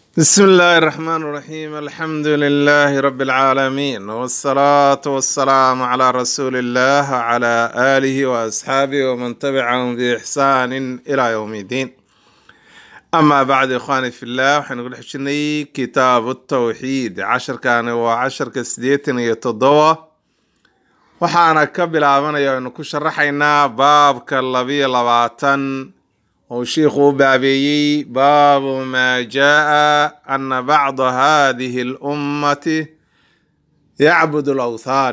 بسم الله الرحمن الرحيم الحمد لله رب العالمين والصلاة والسلام على رسول الله وعلى آله وأصحابه ومن تبعهم بإحسان إلى يوم الدين أما بعد إخواني في الله وحنقول حشني كتاب التوحيد عشر كان وعشر كسديتن يتضوى وحانا كبل آمنا ينكو شرحينا باب كاللبي لباتن oo shiikhu u baabeeyey baabu maa jaa ana bacda hadihi اlummati yacbud اlawthan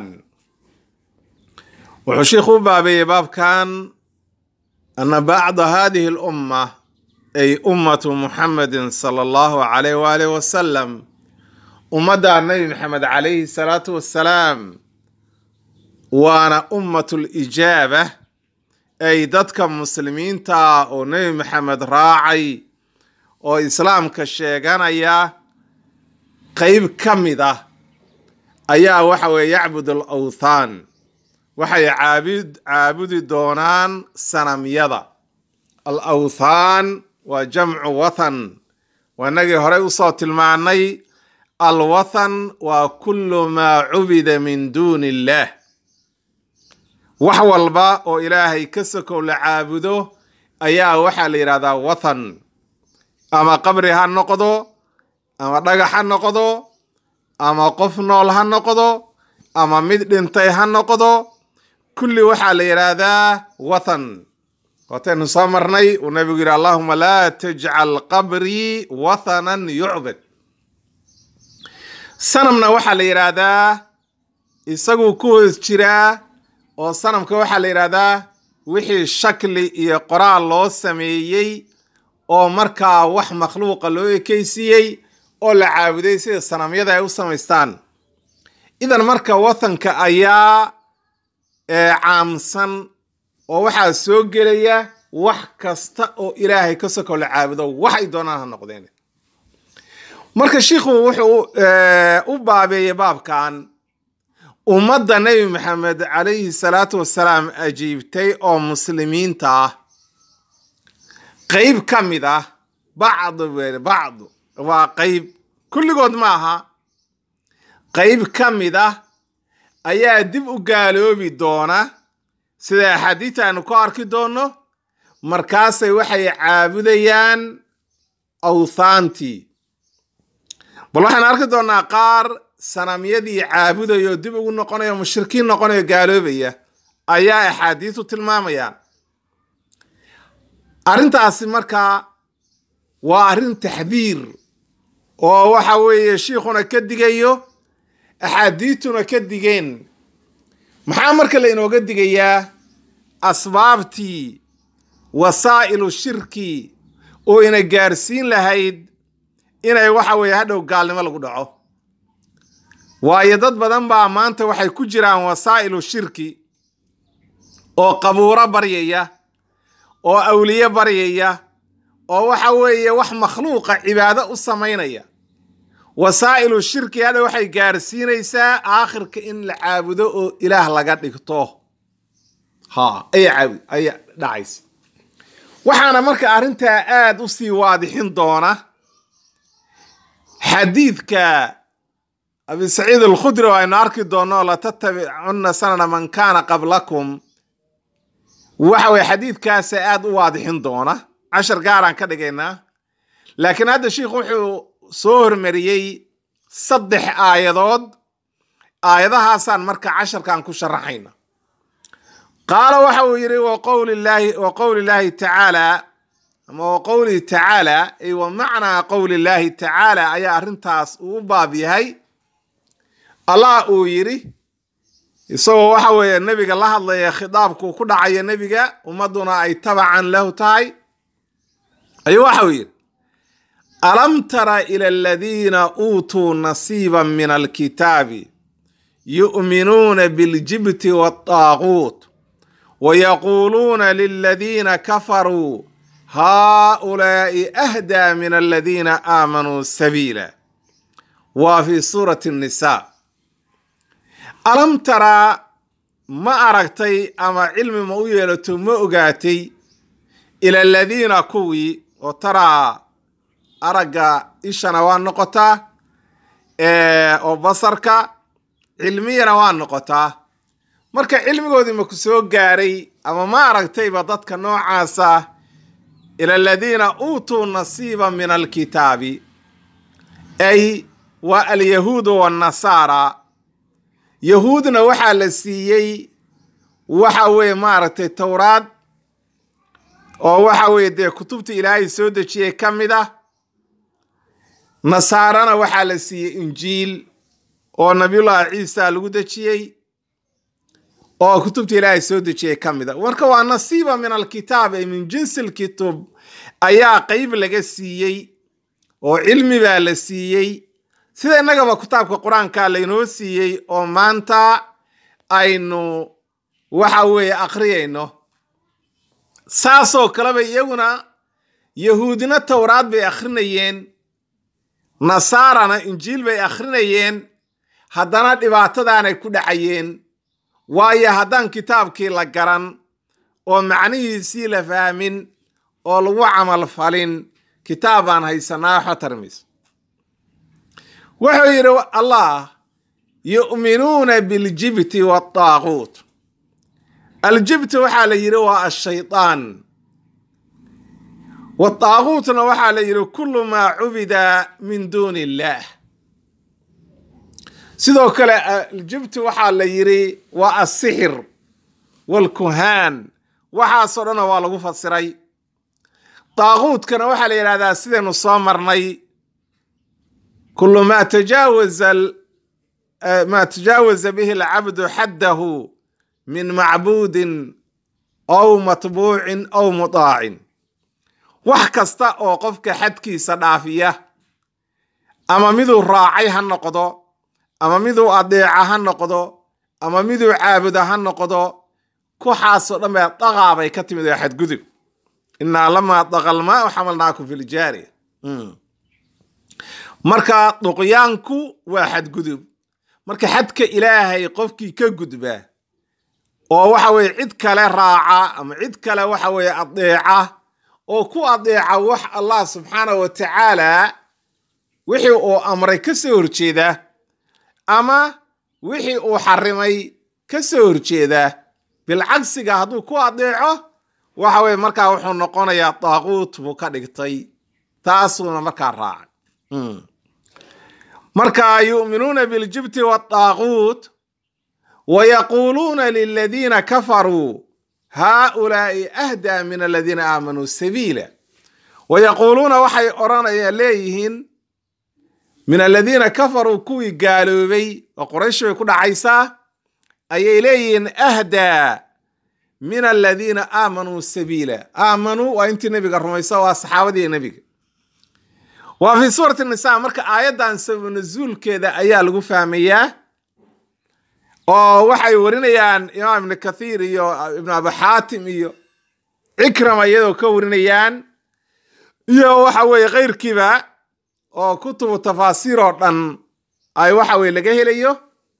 wuxuu shiikhu u baabeeyey baabkan ana bacda hadihi اlumma ay ummatu muxamedi sala allahu alayh waalih wasalam ummadda nabi maxamed calayhi salaatu wassalaam waana ummat lijaaba ay dadka muslimiinta oo nebi maxamed raacay oo islaamka sheeganaya qeyb ka mid ah ayaa waxa weye yacbud al awthaan waxay caabud caabudi doonaan sanamyada al awthaan waa jamcu wathan waa inagii horey usoo tilmaanay al wathan waa kullu maa cubida min duuni illah wax walba oo ilaahay ka sokow la caabudo ayaa waxaa la yidhahdaa wathan ama qabri ha noqdo ama dhagax ha noqdo ama qof nool ha noqdo ama mid dhintay ha noqdo kulli waxaa la yidhaahdaa wathan waataynu soo marnay uu nabigu yidhi allahuma laa tajcal qabrii wathanan yucbad sanamna waxaa la yidhaahdaa isaguu ku hoos jiraa oo sanamka waxaa la yidhahdaa wixii shakli iyo qoraal loo sameeyey oo markaa wax makhluuqa loo ekeysiiyey oo la caabuday sida sanamyada ay u samaystaan idan marka wathanka ayaa caamsan oo waxaa soo gelaya wax kasta oo ilaahay ka sokow la caabudo waxay doonaan ha noqdeen marka shiikhu wuxuu u baabeeyey baabkan ummadda nebi maxamed calayhi salaatu wasalaam ajiibtay oo muslimiinta ah qeyb ka mid ah bacd bacd waa qeyb kulligood ma aha qeyb ka mid ah ayaa dib u gaaloobi doona sida axaadiita aanu ku arki doonno markaasay waxay caabudayaan awthaantii bal waxaan arki doonnaa qaar sanamyadii caabudaya oo dib ugu noqonaya o mushrikiin noqonaya gaaloobaya ayaa axaadiisu tilmaamayaan arrintaasi markaa waa arrin taxdiir oo waxa weeye shiikhuna ka digayo axaadiituna ka digeen maxaa marka la inooga digayaa asbaabtii wasaa'ilu shirki oo ina gaarsiin lahayd inay waxa weeye hadhow gaalnimo lagu dhaco waayo dad badan baa maanta waxay ku jiraan wasaa'ilu shirki oo qabuuro baryaya oo awliye baryaya oo waxa weeye wax makhluuqa cibaado u samaynaya wasaa'ilu shirki hadha waxay gaarsiinaysaa aakhirka in la caabudo oo ilaah laga dhigto ha aya caabud aya dhacaysa waxaana marka arrintaa aada u sii waadixin doona xadiidka abi saciid alkhudri oo aynu arki doonno latattabicunna sanana man kaana qablakum waxa weye xadiidkaasa aada u waadixin doona cashar gaaraan ka dhigaynaa laakiin hadda sheikhu wuxuu soo hormariyey saddex aayadood aayadahaasaan marka casharkan ku sharaxayna qaala waxa uu yidhi wa qowli llaahi tacaala ama wa qowlihi tacaala ay wa macnaa qowli llaahi tacaala ayaa arrintaas uu u baab yahay allah uu yidhi isagoo waxa weeye nebiga la hadlaya khitaabku ku dhacaya nebiga ummadduna ay tabacan lahu tahay ayuu waxa uu yidhi alam tara ila aladiina uutuu nasiiba min alkitaabi yu'minuuna biاljibti waالطaaguut wayaquuluuna liladiina kafaruu haؤulaa'i ahdaa min aladiina aamanuu sabiila waa fi suurati الnisa alam taraa ma aragtay ama cilmi ma u yeelato ma ogaatay ila aladiina kuwii oo taraa aragga ishana waa noqotaa oo basarka cilmiyana waa noqotaa marka cilmigoodii ma ku soo gaaray ama ma aragtayba dadka noocaasa ila aladiina uutuu nasiiba min alkitaabi ay waa alyahuudu waannasaara yahuudna waxaa la siiyey waxa weeye maaragtay towraad oo waxa weeye dee kutubta ilaahay soo dejiyey ka mid ah nasaarana waxaa la siiyey injiil oo nabiyullaahi ciisa lagu dejiyey oo kutubta ilaahay soo dejiyey ka mid a marka waa nasiiba min alkitaab ay min jinsi lkitub ayaa qeyb laga siiyey oo cilmi baa la siiyey sida innagaba kitaabka qur-aanka laynoo siiyey oo maanta aynu waxa weeye akhriyayno saasoo kaleba iyaguna yahuudina towraad bay akhrinayeen nasaarana injiil bay akhrinayeen haddana dhibaatadaanay ku dhacayeen waayo haddaan kitaabkii la garan oo macnihiisii la fahmin oo lagu camal falin kitaab baan haysanaa waxba tarmayso wuxuu yidhi allah yu'minuuna biljibti waataaquut aljibti waxaa la yidhi waa ashaytaan wataaquutna waxaa la yidhi kullu maa cubida min duuni illaah sidoo kale aljibti waxaa la yidhi waa asixir waalkuhaan waxaasoo dhanna waa lagu fasiray daaquudkana waxaa la yidhahdaa sidaynu soo marnay kullu maa tajaawaza maa tajaawaza bihi alcabdu xaddahu min macbuudin aw matbuucin aw mudaacin wax kasta oo qofka xadkiisa dhaafiya ama miduu raacay ha noqdo ama miduu adeeca ha noqdo ama miduu caabuda ha noqdo kuxaasoo dhan baa daqaa bay ka timid oo xadgudub innaa lamaa daqalmaa xamalnaakum fi ljaariya marka duqyaanku waa xadgudub marka xadka ilaahay qofkii ka gudba oo waxa weye cid kale raaca ama cid kale waxa weye adeeca oo ku adeeca wax allah subxaana wa tacaala wixii uu amray ka soo horjeeda ama wixii uu xarimay ka soo horjeeda bilcagsiga hadduu ku adeeco waxa weye markaa wuxuu noqonayaa daaquut buu ka dhigtay taasuuna markaa raacay marka yu'minuuna biljibti waadaaquut wayaquuluuna liladiina kafaruu haaulaa'i ahdaa min aladiina aamanuu sabiila wayaquuluuna waxay odhanaya leeyihiin min aladiina kafaruu kuwii gaaloobay oo qoraysh bay ku dhacaysaa ayay leeyihiin ahdaa min aladiina aamanuu sabiila aamanuu waa intii nebiga rumaysa waa saxaabadii nebiga waa fii suurati nisa marka aayaddan sabab nasuulkeeda ayaa lagu fahmayaa oo waxay warinayaan imaam ibnu kathiir iyo ibnu abi xaatim iyo cikrama iyadoo ka warinayaan iyo waxa weeye keyrkiiba oo kutubu tafaasiir oo dhan ay waxa weye laga helayo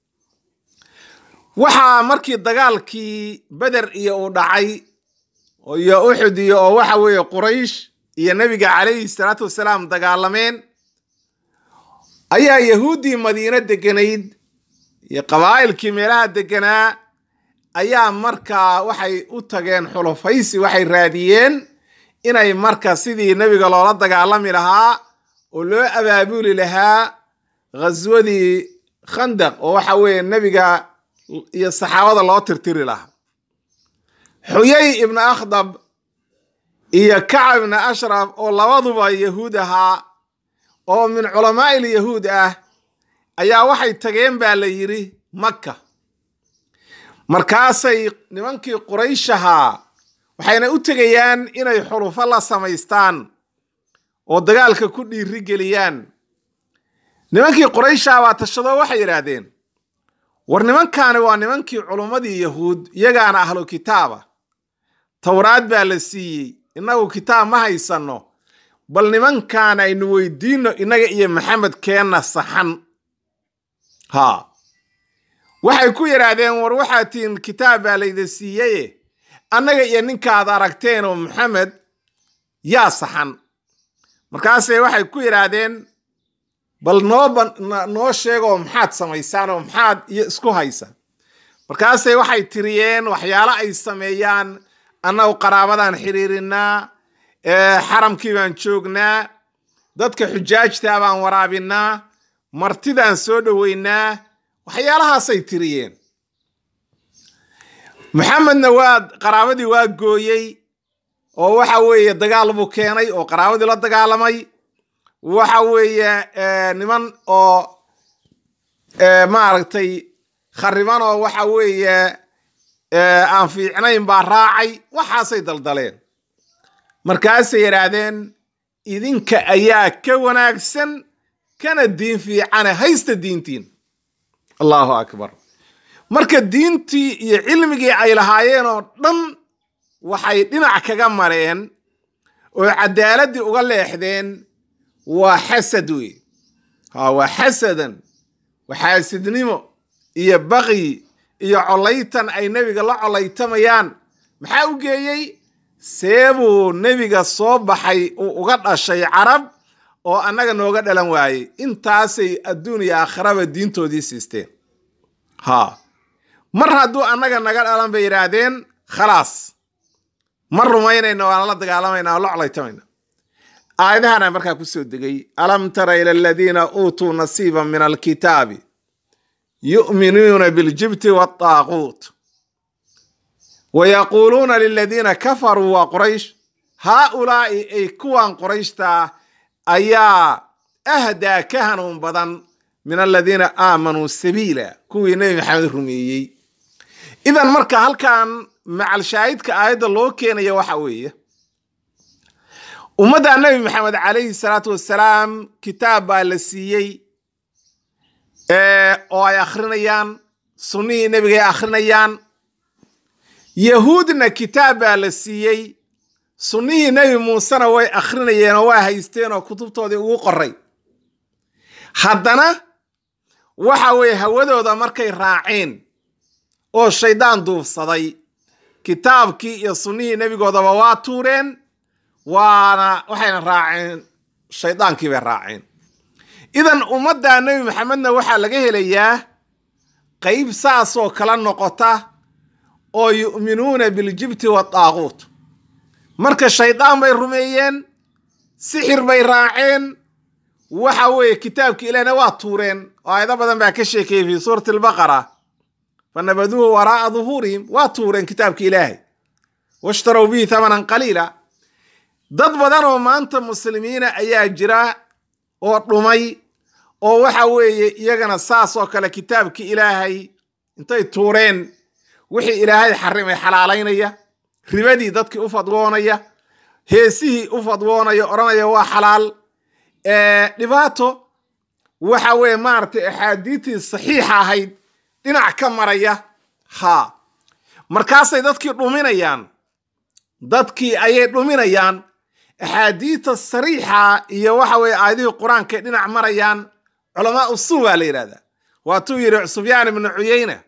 waxaa markii dagaalkii beder iyo uu dhacay iyo uxud iyo oo waxa weeye quraysh iyo nebiga calayhi salaatu wasalaam dagaalameen ayaa yahuuddii madiino deganayd iyo qabaa'ilkii meelaha deganaa ayaa markaa waxay u tageen xulufaysi waxay raadiyeen inay marka sidii nebiga loola dagaalami lahaa oo loo abaabuli lahaa ghaswadii khandaq oo waxa weeye nebiga iyo saxaabada loo tirtiri lahaa xuyay ibnu akhdab iyo kacab ibnu ashraf oo labaduba yahuud ahaa oo min culamaa'il yahuud ah ayaa waxay tageen baa la yidhi makka markaasay nimankii qurayshahaa waxayna u tegayaan inay xulufo la samaystaan oo dagaalka ku dhiiri geliyaan nimankii qurayshaha baa tashado waxay yidhaahdeen war nimankaani waa nimankii culummadii yahuud iyagaana ahlu kitaaba towraad baa la siiyey innagu kitaab ma haysanno bal nimankaan aynu weydiinno innaga iyo maxamed keenna saxan haa waxay ku yidhaahdeen war waxaad tihiin kitaab baa layda siiyeye annaga iyo ninkaad aragteen oo maxamed yaa saxan markaasay waxay ku yidhaahdeen bal noo noo sheegoo maxaad samaysaan oo maxaad iyo isku haysa markaasay waxay tiriyeen waxyaalo ay sameeyaan annagu qaraabadan xiriirinaa xaramkii baan joognaa dadka xujaajtaa baan waraabinaa martidaan soo dhoweynaa waxyaalahaasay tiriyeen maxamedna waa qaraabadii waa gooyey oo waxa weeye dagaal buu keenay oo qaraabadii la dagaalamay waxa weeye niman oo maaragtay khariban oo waxa weeye aan fiicnayn baa raacay waxaasay daldaleen markaasay yidhaahdeen idinka ayaa ka wanaagsan kana diin fiicane haysta diintiin allahu akbar marka diintii iyo cilmigii ay lahaayeen oo dhan waxay dhinac kaga mareen oo cadaaladii uga leexdeen waa xasad wey ha waa xasadan waxaasidnimo iyo baqyi iyo collaytan ay nebiga la collaytamayaan maxaa u geeyey seebuu nebiga soo baxay uu uga dhashay carab oo annaga nooga dhalan waayey intaasay adduun iyo aakhiraba diintoodii siisteen ha mar hadduu annaga naga dhalan bay yidhaahdeen khalaas ma rumaynayna waana la dagaalamayna waa la colaytamayna aayadahana markaa ku soo degay alam tara ila aladiina uutuu nasiiba min alkitaabi yu'minuuna biljibti waataaquut wayaquuluuna liladiina kafaruu waa quraysh haaulaa'i ay kuwan qurayshtaa ayaa ahdaa ka hanuun badan min aladiina aamanuu sabiila kuwii nebi maxamed rumeeyey idan marka halkan macalshaahidka aayadda loo keenaya waxa weeye ummadda nebi maxamed calayhi salaatu wassalaam kitaab baa la siiyey oo ay akhrinayaan sunnihii nebigay akhrinayaan yahuudna kitaab baa la siiyey sunnihii nebi muusena way akhrinayeen oo waa haysteen oo kutubtoodii ugu qoray haddana waxa weeye hawadooda markay raaceen oo shaydaan duufsaday kitaabkii iyo sunnihii nebigoodaba waa tuureen waana waxayna raaceen shaydaankii bay raaceen idan ummadda nebi maxamedna waxaa laga helayaa qayb saasoo kala noqota oo yu'minuuna biljibti waataaquut marka shaydaan bay rumeeyeen sixir bay raaceen waxa weeye kitaabki ilaahna waa tuureen oo aayado badan baa ka sheekeeyey fii suurati albaqara fanabaduuhu waraa'a duhuurihim waa tuureen kitaabki ilaahay washtarow bihi thamanan qaliila dad badan oo maanta muslimiina ayaa jira oo dhumay oo waxa weeye iyagana saas oo kale kitaabkii ilaahay intay tuureen wixii ilaahay xarimay xalaalaynaya ribadii dadkii u fadwoonaya heesihii u fadwoonaya odhanaya waa xalaal dhibaato waxa weeye maaragtay axaadiidtii saxiixa ahayd dhinac ka maraya ha markaasay dadkii dhuminayaan dadkii ayay dhuminayaan axaadiidta sariixa iyo waxa weeye aayadihii qur-aankay dhinac marayaan culamaa usuu baa la yidhahdaa waatuu yidhi sufyaan ibnu cuyeyna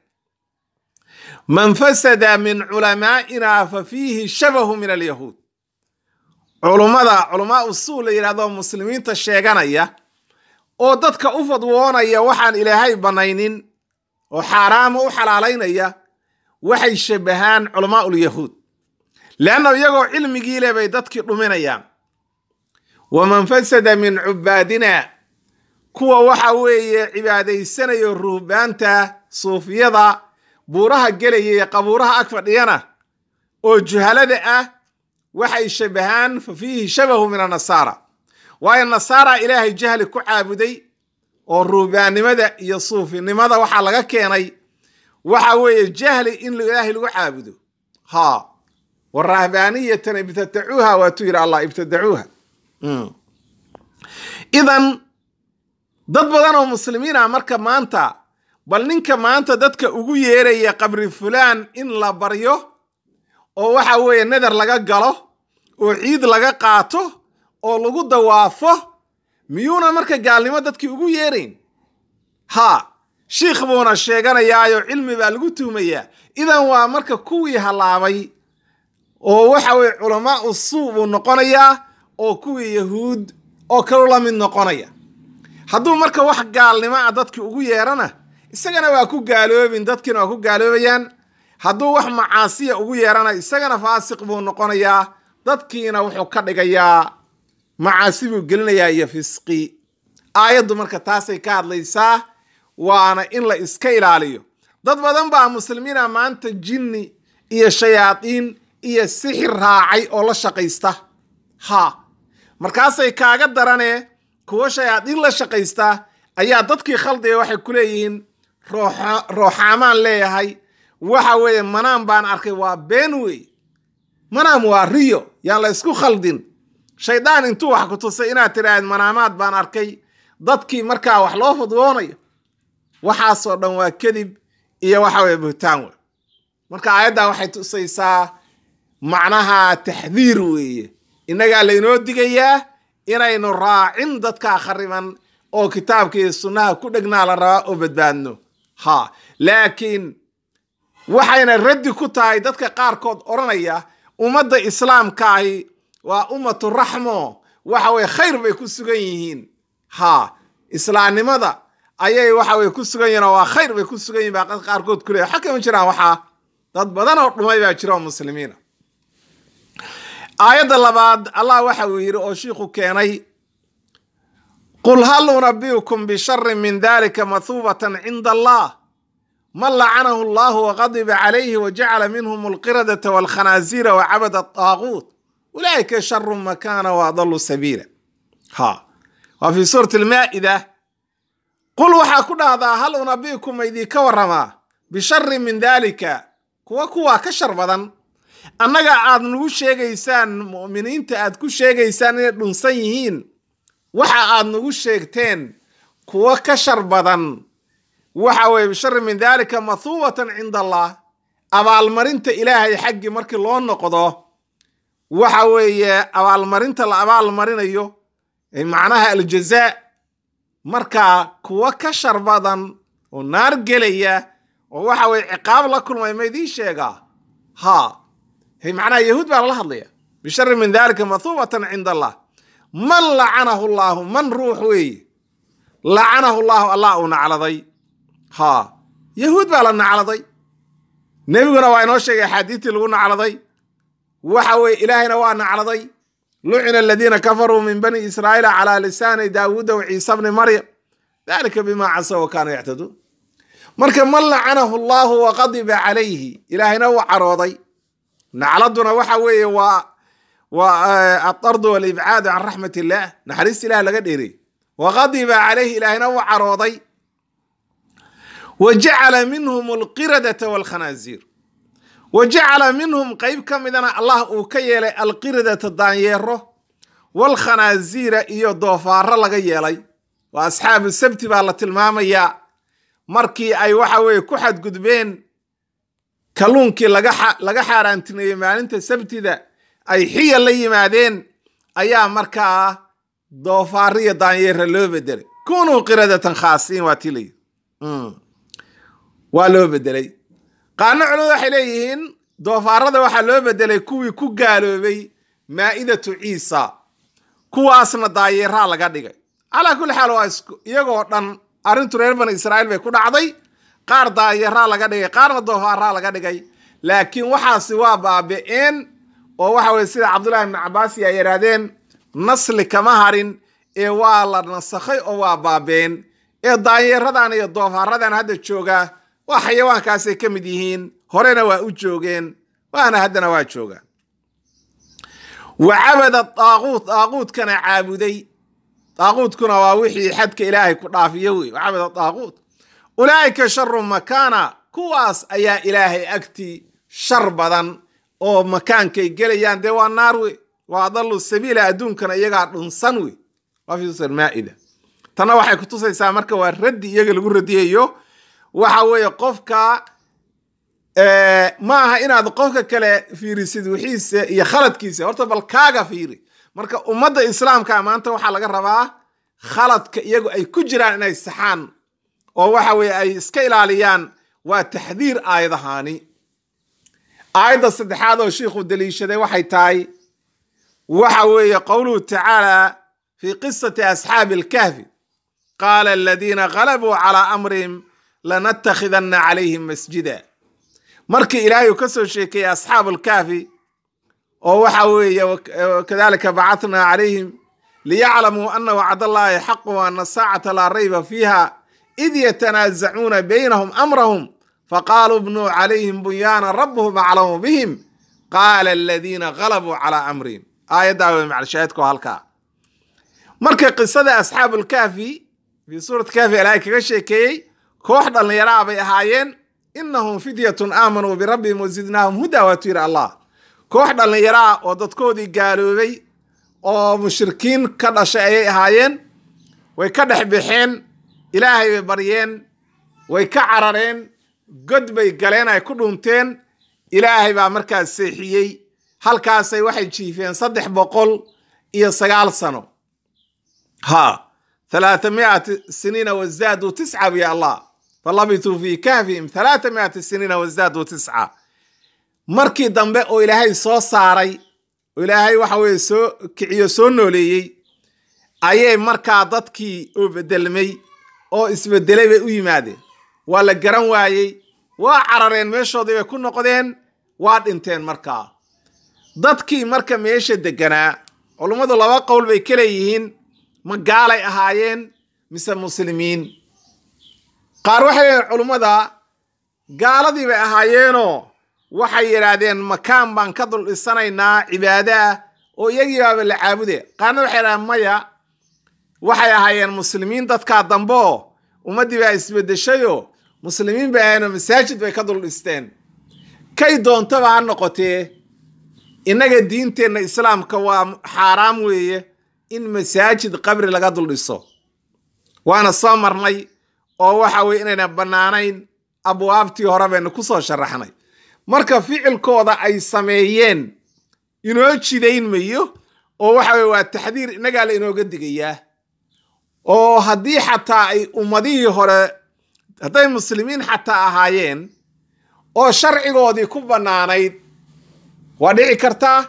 man fasada min culamaa'ina fa fiihi shabahu min alyahuud culummada culamaa usuu la yidhahdo muslimiinta sheeganaya oo dadka u fadwoonaya waxaan ilaahay bannaynin oo xaaraama u xalaalaynaya waxay shabahaan culamaa ulyahuud leanna iyagoo cilmigii leh bay dadkii dhuminayaan waman fasada min cubaadina kuwa waxa weeye cibaadaysanayo ruhbaanta suufiyada buuraha gelaya iyo qabuuraha ag fadhiyana oo juhalada ah waxay shabahaan fa fiihi shabahu min annasaara waayo nasaara ilaahay jahli ku caabuday oo ruhbaannimada iyo suufinimada waxaa laga keenay waxa weeye jahli in ilaahay lagu caabudo ha warahbaaniyatan ibtadacuuha waatuu yidhi allah ibtadacuuha idan dad badan oo muslimiin ah marka maanta bal ninka maanta dadka ugu yeeraya qabri fulaan in la baryo oo waxa weeye nadar laga galo oo ciid laga qaato oo lagu dawaafo miyuuna marka gaalnimo dadkii ugu yeerayn ha shiikh buuna sheeganayaayo cilmi baa lagu tuhmayaa idan waa marka kuwii hallaabay oo waxa weye culamaa usuu buu noqonayaa oo kuwii yahuud oo kalu la mid noqonaya hadduu marka wax gaalnimo ah dadki ugu yeerana isagana waa ku gaaloobin dadkiina waa ku gaaloobayaan hadduu wax macaasiya ugu yeerana isagana faasiq buu noqonayaa dadkiina wuxuu ka dhigayaa macaasi buu gelinayaa iyo fisqi aayaddu marka taasay ka hadlaysaa waana in la iska ilaaliyo dad badan baa muslimiina maanta jinni iyo shayaadiin iyo sixir raacay oo la shaqaysta ha markaasay kaaga daranee kuwo shayaadiin la shaqaysta ayaa dadkii khaldiga waxay ku leeyihiin rooxaamaan leeyahay waxa weeye manaam baan arkay waa been wey manaam waa riyo yaan la isku khaldin shaydaan intuu wax ku tusay inaad tidhaahd manaamaad baan arkay dadkii markaa wax loo fudwoonayo waxaasoo dhan waa kadib iyo waxa weye buhtaan wey marka aayaddan waxay tusaysaa macnaha taxdiir weeye innagaa laynoo digayaa inaynu raacin dadkaa khariban oo kitaabka iyo sunnaha ku dhegnaa la rabaa oo badbaadno ha laakiin waxayna raddi ku tahay dadka qaarkood odhanaya ummadda islaamka ahi waa ummatu raxmo waxa weye khayr bay ku sugan yihiin ha islaamnimada ayay waxa weye ku sugan yihin oo waa khayr bay ku sugan yihin baa qaarkood ku leeya waxa kama jiraan waxaa dad badan oo dhumay baa jira oo muslimiina aayadda labaad allah waxa uu yidhi oo shiikhu keenay qul hal unabiukum bisharin min dalika mahuubatan cinda allah man lacanahu allahu waqadiba calayhi wajacala minhum alqiradata walkhanaasiira wacabada adaaguut ulaa'ika sharu makana waadalu sabiila ha waa fi suurati almaa'ida qul waxaa ku dhahdaa hal unabiukum ma idinka waramaa bisharin min dalika kuwa kuwaa ka shar badan annaga aad nagu sheegaysaan mu'miniinta aad ku sheegaysaan inay dhunsan yihiin waxa aad nagu sheegteen kuwa ka shar badan waxa weye bishari min dalika mahuubatan cinda allah abaalmarinta ilaahay xaggii markii loo noqdo waxa weeye abaalmarinta la abaalmarinayo macnaha aljazaa markaa kuwa ka shar badan oo naar gelaya oo waxa weye ciqaab la kulmay ma idiin sheegaa ha macnaha yahuud baa lala hadlaya bishari min dalika mahuubatan cinda allah man lacanahu llaahu man ruux weeye lacanahu llaahu allah uu nacladay ha yahuud baa la nacladay nebiguna waa inoo sheegay axaadiistii lagu nacladay waxa weye ilaahayna waa nacladay lucina aladiina kafaruu min bani israa'iila calaa lisaani daawuuda wa ciisa bni maryam dalika bima casaw wa kaanuu yactaduun marka man lacanahu allahu waqadiba calayhi ilaahayna wuu carooday nacladuna waxa weeye waa waa adardu walibcaadu can raxmat illah naxariista ilah laga dheeray waqadiba calayhi ilaahayna wuu carooday wa jacala minhum alqiradata walkhanaasiir wa jacala minhum qeyb ka midana allah uu ka yeelay alqiradata daanyeero walkhanaasiira iyo doofaaro laga yeelay waa asxaabu sabti baa la tilmaamayaa markii ay waxa weeye ku xadgudbeen kalluunkii laga xaaraantineeyey maalinta sabtida ay xiya la yimaadeen ayaa markaa doofaaro iyo daanyeera loo bedelay kunuu qiradatan khaasiin waa tii layidhi waa loo bedelay qaarna culimadu waxay leeyihiin doofaarada waxaa loo bedelay kuwii ku gaaloobay maa'idatu ciisa kuwaasna daayeeraa laga dhigay calaa kulli xaal waa iyagoo dhan arrintu reer bani israa'iil bay ku dhacday qaar daayeeraa laga dhigay qaarna doofaaraa laga dhigay laakiin waxaasi waa baabi'een oo waxa weye sida cabdullahi ibnu cabaasi ay yidhaahdeen nasli kama harin ee waa la nasakhay oo waa baabeen ee daanyeeradan iyo doofaaradan hadda jooga waa xayawaankaasay ka mid yihiin horena waa u joogeen waana haddana waa joogaan wa cabada daaquut daaquutkana caabuday daaquutkuna waa wixii xadka ilaahay ku dhaafiyo wey wa cabada daaquut ulaa'ika sharu makaana kuwaas ayaa ilaahay agtii shar badan oo makaankay gelayaan dee waa naar wey waa adalu sabiila adduunkana iyagaa dhunsan wey waa fi maa'ida tanna waxay kutusaysaa marka waa raddi iyaga lagu radiyayo waxa weeye qofka ma aha inaad qofka kale fiirisid wixiisa iyo khaladkiisa horta bal kaaga fiiri marka ummadda islaamka maanta waxaa laga rabaa khaladka iyagu ay ku jiraan inay saxaan oo waxa weye ay iska ilaaliyaan waa taxdiir aayadahaani aayadda saddexaad oo shiikhu daliishaday waxay tahay waxa weeye qowluhu tacaala fi qisati asxaabi alkahfi qaala aladiina galabuu calaa amrihim lanattakhidanna calayhim masjida markii ilaahay uu ka soo sheekeeyey asxaabu alkahfi oo waxa weeye kadalika bacatnaa calayhim liyaclamuu ana wacd allahi xaqu ana saacata laa rayba fiiha id yatanaazacuuna baynahum amrahum faqaaluu bnuu calayhim bunyaana rabuhum aclamu bihim qaala aladiina galabuu calaa amrihim aayaddaa wey macalshaahidko halkaa marka qisada asxaabulkahfi fii suurati kahfi ilaahay kaga sheekeeyey koox dhallinyaraa bay ahaayeen inahum fidyatun aamanuu birabbihim wazidnaahum huda waatu yidhi allah koox dhallinyaraa oo dadkoodii gaaloobay oo mushrikiin ka dhashay ayay ahaayeen way ka dhex baxeen ilaahay bay baryeen way ka carareen god bay galeen ay ku dhunteen ilaahay baa markaas seexiyey halkaasay waxay jiifeen saddex boqol iyo sagaal sano ha thalaatha miati siniina wazaaduu tisca biya allah falabituu fii kahfihim thalaatha miati siniina wazaaduu tisca markii dambe oo ilaahay soo saaray oo ilaahay waxa weye soo kiciyo soo nooleeyey ayay markaa dadkii oo bedelmay oo isbedelay bay u yimaadeen waa la garan waayey waa carareen meeshoodii bay ku noqdeen waa dhinteen markaa dadkii marka meesha deganaa culummadu laba qowl bay ka leeyihiin ma gaalay ahaayeen mise muslimiin qaar waxay leeyihin culummada gaaladii bay ahaayeenoo waxay yidhaahdeen makaan baan ka dul dhisanaynaa cibaado ah oo iyagii baaba la caabude qaarna waxay yidhahdeen maya waxay ahaayeen muslimiin dadkaa dambe oo ummaddii baa isbeddeshayoo muslimiin bay ahayenoo masaajid bay ka dul dhisteen kay doontaba ha noqotee innaga diinteenna islaamka waa xaaraam weeye in masaajid qabri laga dul dhiso waana soo marnay oo waxa weye inayna bannaanayn abwaabtii hore baynu ku soo sharaxnay marka ficilkooda ay sameeyeen inoo jidayn mayo oo waxa weye waa taxdiir innagaa la inooga digayaa oo haddii xataa ay ummadihii hore hadday muslimiin xataa ahaayeen oo sharcigoodii ku bannaanayd waa dhici kartaa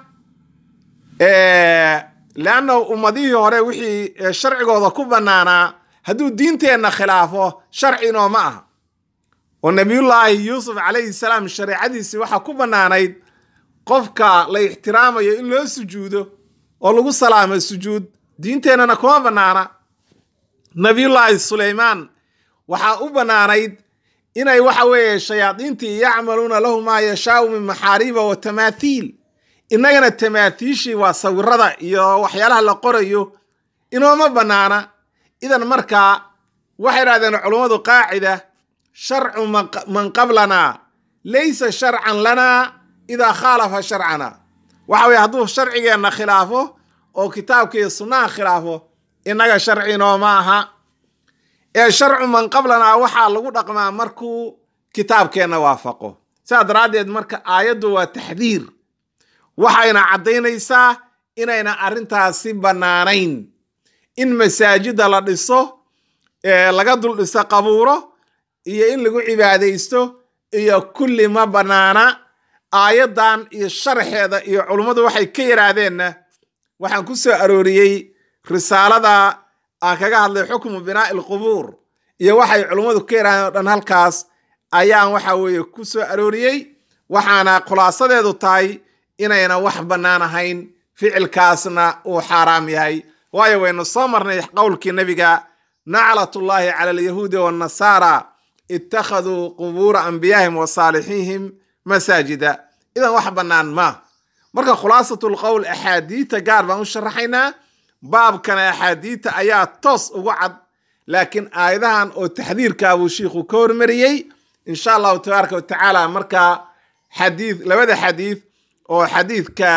leannahu ummadihii hore wixii sharcigooda ku bannaanaa hadduu diinteenna khilaafo sharci nooma aha oo nabiyullaahi yuusuf calayhi salaam shareecadiisii waxaa ku bannaanayd qofka la ixtiraamayo in loo sujuudo oo lagu salaamo sujuud diinteennana kuma bannaana nabiyullaahi suleymaan waxaa u bannaanayd inay waxa weeye shayaadiintii yacmaluuna lahu maa yashaau min maxaariiba wa tamaathiil innagana tamaathiishii waa sawirada iyo waxyaalaha la qorayo inooma bannaana idan markaa waxay idhahdeen culummadu qaacida sharcu man qablanaa laysa sharcan lanaa idaa khaalafa sharcana waxa weye hadduu sharcigeenna khilaafo oo kitaabka iyo sunnaha khilaafo innaga sharci nooma aha ee sharcu man qablanaa waxaa lagu dhaqmaa markuu kitaabkeenna waafaqo sidaa daraaddeed marka aayaddu waa taxdiir waxayna caddaynaysaa inayna arrintaasi bannaanayn in masaajida la dhiso laga dul dhiso qabuuro iyo in lagu cibaadaysto iyo kulli ma bannaana aayaddan iyo sharaxeeda iyo culummadu waxay ka yidhaahdeenna waxaan ku soo arooriyey risaalada aan kaga hadlay xukmu binaa'i alqubuur iyo waxay culummadu ka yidhahdeen o dhan halkaas ayaan waxa weeye ku soo arooriyey waxaana khulaasadeedu tahay inayna wax bannaan ahayn ficilkaasna uu xaaraam yahay waayo waynu soo marnay qowlkii nebiga naclatullaahi cala alyahuudi waannasaara ittakhaduu qubuura anbiyaahim wa saalixiihim masaajida idan wax bannaan ma marka khulaasatul qowl axaadiita gaar baan u sharaxaynaa baabkana axaadiita ayaa toos ugu cad laakiin aayadahan oo taxdiirkaa buu shiikhu ka hormariyey insha allahu tabaaraka wa tacaala markaa xadiid labada xadiid oo xadiidka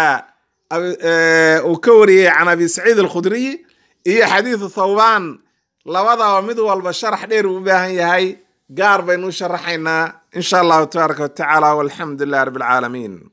uu ka wariyey can abi saciid alkhudriy iyo xadiidu thawbaan labadaba mid walba sharax dheer uu u baahan yahay gaar baynu u sharaxaynaa insha allahu tabaaraka wa tacaala walxamdu lilah rabbi alcaalamiin